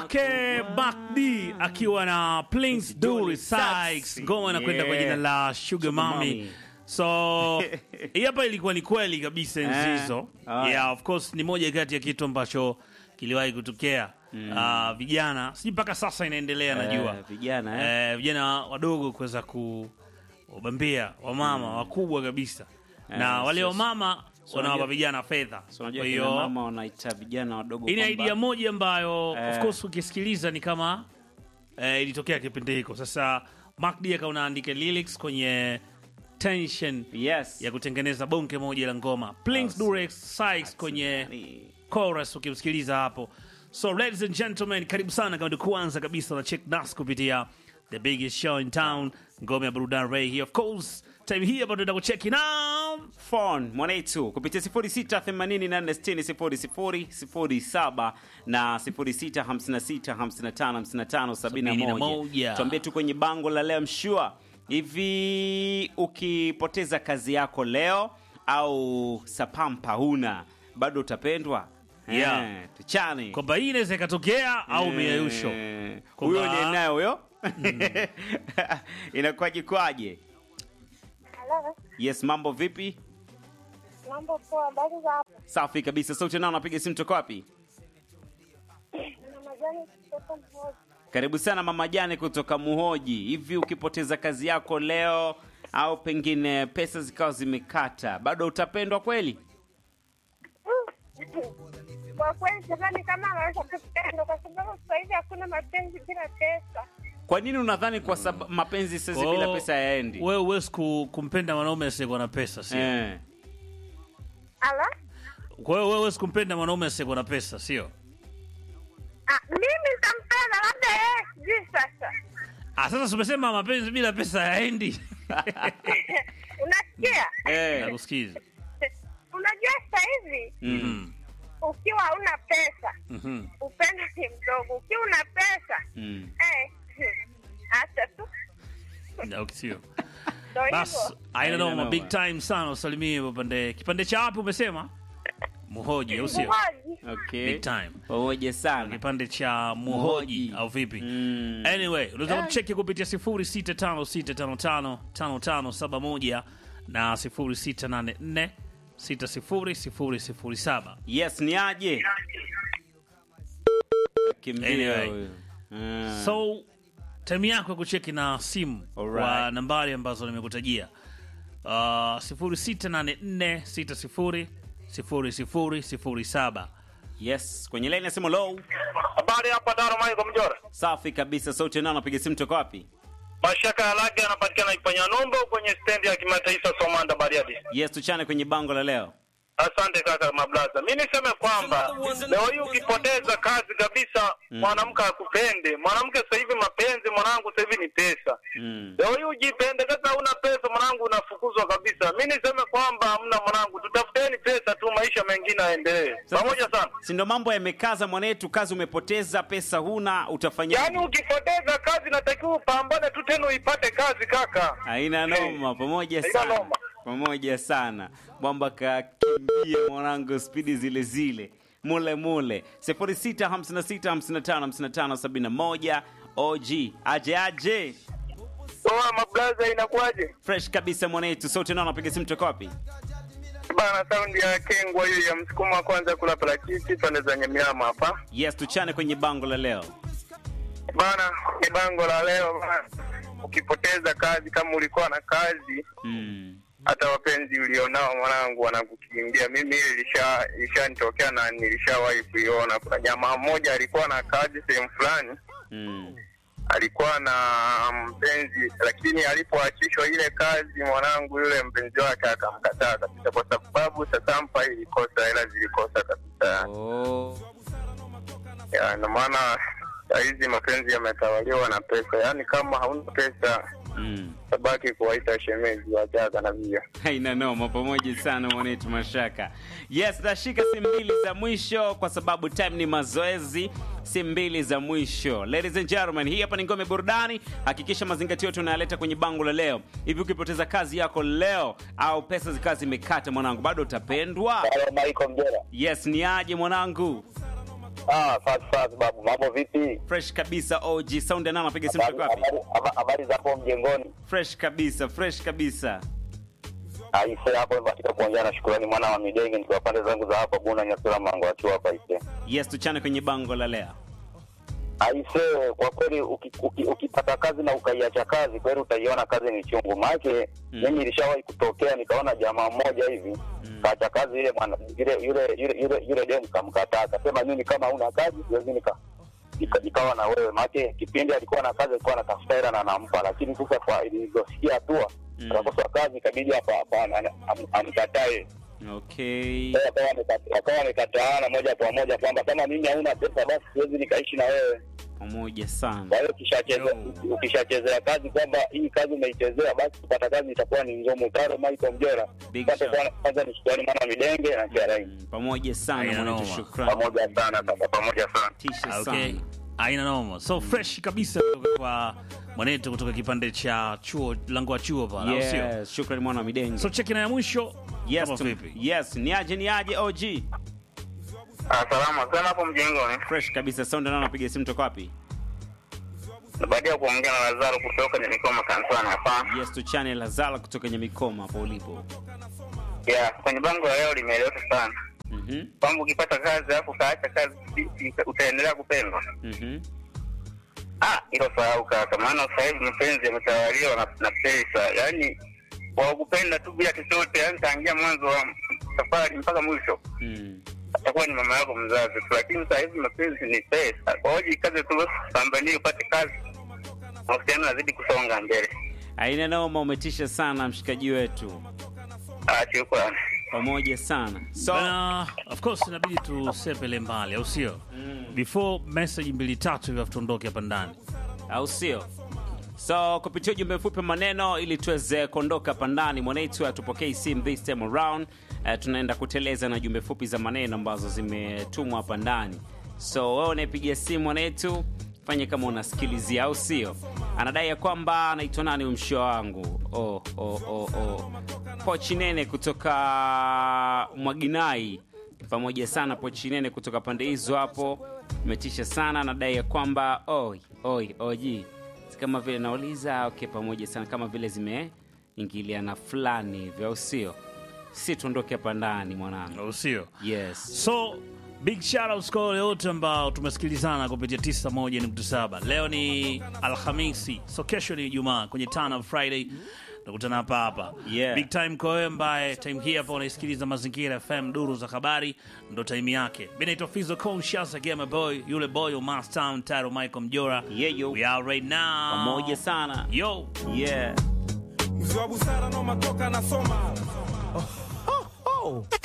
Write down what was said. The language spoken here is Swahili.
kwake Back D akiwa na Prince Dully Sykes, ngoma inakwenda kwa jina la Sugar Mami. Mami. So hii hapa ilikuwa ni kweli kabisa enzi Eh, hizo. haya. Yeah, of course ni moja kati ya kitu ambacho kiliwahi kutokea Ah, vijana, sijui mpaka sasa inaendelea, najua Eh, vijana, eh. Eh, vijana wadogo kuweza kubambia wamama wakubwa kabisa, na Eh, wale so- wamama wanawapa unajua- vijana fedha. So, unajua Kwa kina hiyo mama wanaita vijana wadogo hii ni kwamba- idea moja ambayo Eh. of course ukisikiliza ni kama eh, ilitokea kipindi hiko. Sasa Mark D akawa anaandika lyrics kwenye tension Yes. ya kutengeneza bonge moja la ngoma. Prince Durex Sykes kwenye Ni- chorus ukimsikiliza hapo. So ladies and gentlemen, karibu sana kama ndio kwanza kabisa na check nas kupitia the biggest show in town, ngome ya burudani Ray here of course. Time hii hapa tunaenda kucheck now. phone mwanetu kupitia 0684600007 na 0656555571 moja. tuambie tu kwenye bango la leo mshua hivi ukipoteza kazi yako leo au sapampa huna bado utapendwa Yeah. Eh, tuchane Kwamba hii inaweza ikatokea au miayusho. Eh, Kwamba- huyo ni naye huyo inakuwaje kwaje Halo, yes mambo vipi mambo poa, habari za hapo? safi kabisa sauti nao napiga simu toka wapi Na majani kutoka mmoja. Karibu sana mama Jane kutoka Muhoji. Hivi ukipoteza kazi yako leo au pengine pesa zikawa zimekata, bado utapendwa kweli? Kwa kweli sidhani kama anaweza kupendwa kwa sababu sasa hivi hakuna mapenzi bila pesa. Kwa nini unadhani kwa sababu mapenzi sasa Kwa bila hiyo, pesa yaendi? Wewe huwezi ku- kumpenda mwanaume asiyekuwa na pesa, sio? Eh. Ala? Kwa hiyo wewe huwezi kumpenda mwanaume asiyekuwa na pesa, sio? Ah, mimi nitampenda labda yeye sijui sasa. Ah, sasa umesema mapenzi bila pesa hayaendi. Unasikia? Eh. Nakusikiza. Unajua sasa hivi Mm. ukiwa hauna pesa, Mhm. upendo ni mdogo. Ukiwa una pesa, Mm. eh, acha tu. Na ukisio. Ndio Bas, hivyo. aina noma noma. big time sana usalimie upande. Kipande cha wapi umesema? Muhoji au sio? Muhoji. Okay. Big time. Pamoja sana. Kipande cha Muhoji Muhoji. au vipi? Mm. Anyway, unaweza kucheki kupitia 0656555571 na 0684600007. Yes, ni aje? Kimbia Anyway. huyo. Mm. So time yako ya kucheki na simu Alright. kwa nambari ambazo nimekutajia uh, 0684600007. Yes, kwenye line ya simu low. Habari hapa Daro Michael Mjora. Safi kabisa. Sauti nao napiga simu toka wapi? Mashaka ya lake anapatikana Ifanya Nombo kwenye stendi ya kimataifa Somanda Bariadi. Yes, tuchane kwenye bango la leo. Asante kaka Mablaza. Mi niseme kwamba leo hii ukipoteza kazi kabisa, mwanamke akupende. Mwanamke sasa hivi mapenzi, mwanangu, sasa hivi ni pesa. Mm. Leo hii ujipende, kama una pesa mwanangu, unafukuzwa kabisa. Mi niseme kwamba hamna mwanangu, tutafuteni pesa tu, maisha mengine yaendelee. Pamoja sana. si ndo mambo yamekaza mwanetu, kazi umepoteza, pesa huna, utafanya Yaani ukipoteza kazi, natakiwa upambane tu tena uipate kazi kaka. haina noma. Pamoja Haina sana, noma. pamoja sana. Mwamba kakimbia mwanangu, spidi zile zile mule mule 0656555571 OG aje aje Oa Mablaza, inakuwaje? fresh kabisa mwanetu, sote nao napiga simu toka wapi? Bana, saundi ya kengwa hiyo ya msukumo wa kwanza kula parachichi pande za Nyamiama hapa Yes, tuchane kwenye bango la leo. bana. Ni bango la leo bana, ukipoteza kazi, kama ulikuwa na kazi, Mm. hata wapenzi ulionao mwanangu wanakukimbia. Mimi hili lisha lishanitokea na nilishawahi kuiona. Kuna jamaa mmoja alikuwa na kazi sehemu fulani, Mm. alikuwa na mpenzi, lakini alipoachishwa ile kazi, mwanangu yule mpenzi wake akamkataa kabisa, kwa sababu sasampa ilikosa hela, zilikosa kabisa. Oh. Ya, ndio maana sahizi mapenzi yametawaliwa na pesa. Yaani kama hauna pesa Mm. tabaki kuwaita shemeji wajaga na via. haina noma pamoja sana mwanetu mashaka yes tashika simu mbili za mwisho kwa sababu time ni mazoezi simu mbili za mwisho ladies and gentlemen hii hapa ni ngome burudani hakikisha mazingatio yote unayaleta kwenye bango la leo hivi ukipoteza kazi yako leo au pesa zikawa zimekata mwanangu bado utapendwa Michael Mjera. yes ni aje mwanangu Ah, safi safi babu, mambo vipi? fresh kabisa og sound ya nani anapiga simu kutoka wapi Habari- habari- Habari za hapo mjengoni? fresh kabisa fresh kabisa Aise, hapo katika kuongea na shukrani mwana wa Midenge, nikiwa pande zangu za hapa Buna Nyasura Mango akiwa hapa Aise. yes tuchane kwenye bango la leo Aise, kwa kweli uki- uki- ukipata kazi na ukaiacha kazi, kweli utaiona kazi ni chungu. Maake Mm. mimi ilishawahi kutokea, nikaona jamaa mmoja hivi kaacha kazi, yule mwana yule yule yule yule, yule demu kamkataa, akasema mimi kama huna kazi siwezi nika nika- nikawa na wewe. Maake kipindi alikuwa na kazi, alikuwa anatafuta hela na nampa, lakini sasa kwa ilivyosikia hatua Mm. akakosa kazi, ikabidi hapa hapana am- amkatae okay Sasa akawa amekata- akawa amekataana moja kwa moja kwamba kama mimi hauna pesa basi siwezi nikaishi na wewe. pamoja sana Kwa hiyo ukishacheze- ukishachezea kazi kwamba hii kazi umeichezea, basi kupata kazi itakuwa ni ngumu. Taro Michael Mjora, Big Asante shout. sana. kwanza ni shukrani mwana Midenge na Kiarai, Mm, pamoja sana Haina mwanetu noma. shukrani pamoja sana kaka, pamoja sana. tisha okay sana aina noma so fresh kabisa kutoka kwa mwanetu kutoka kipande cha chuo lango wa chuo pale au sio yes shukrani mwana wa midenge so cheki na ya mwisho yes kama tu- vipi yes ni aje ni aje og Ah, salama sana hapo mjengoni. fresh kabisa sound ya nani anapiga simu toka wapi Baada ya kuongea na Lazaro kutoka Nyamikoma kanisani hapa. yes tuchane lazala kutoka nyamikoma hapo ulipo Yeah, kwenye bango la leo limeeleweka sana. Mhm, Kwamba ukipata kazi alafu ukaacha kazi utaendelea kupendwa. mhm. Ah, hilo sahau kaka, maana sasa hivi mapenzi yametawaliwa na, na pesa, yaani kwa kupenda tu bila chochote, yaani tangia mwanzo wa safari mpaka mwisho Mm. atakuwa ni mama yako mzazi tu, lakini sasa hivi mapenzi ni pesa. Kwa hiyo jikaze tu, pambanie upate kazi, mahusiano yazidi kusonga mbele. aina noma umetisha sana mshikaji wetu Ah, shukrani. pamoja sana so Bana, of course inabidi tusepele mbali au sio before message mbili tatu hivyo tuondoke hapa ndani au sio so kupitia ujumbe mfupi maneno ili tuweze kuondoka hapa ndani mwanetu atupokei sim this time around uh, tunaenda kuteleza na jumbe fupi za maneno ambazo zimetumwa hapa ndani so wewe unayepigia simu mwanetu fanye kama unasikilizia au sio anadai ya kwamba anaitwa nani umshio wangu oh, oh, oh, oh. pochi nene kutoka mwaginai pamoja sana pochi nene kutoka pande hizo hapo imetisha sana anadai ya kwamba oi oi oji Si kama vile nauliza okay pamoja sana kama vile zimeingiliana fulani hivyo au sio si tuondoke hapa ndani mwanangu au sio yes so big shoutouts kwa wale wote ambao tumesikilizana kupitia 91.7 leo ni alhamisi so kesho ni ijumaa kwenye Turn Up friday nakutana hapa hapa Yeah. big time kwa wewe ambaye time hii hapa unaisikiliza mazingira fm duru za habari ndo time yake mi naitwa fizo conscious again my boy yule boy wa mastown taro michael mjora Yeah, yo. we are right now pamoja sana yo yeah mzee wa busara no matoka nasoma oh, oh, oh.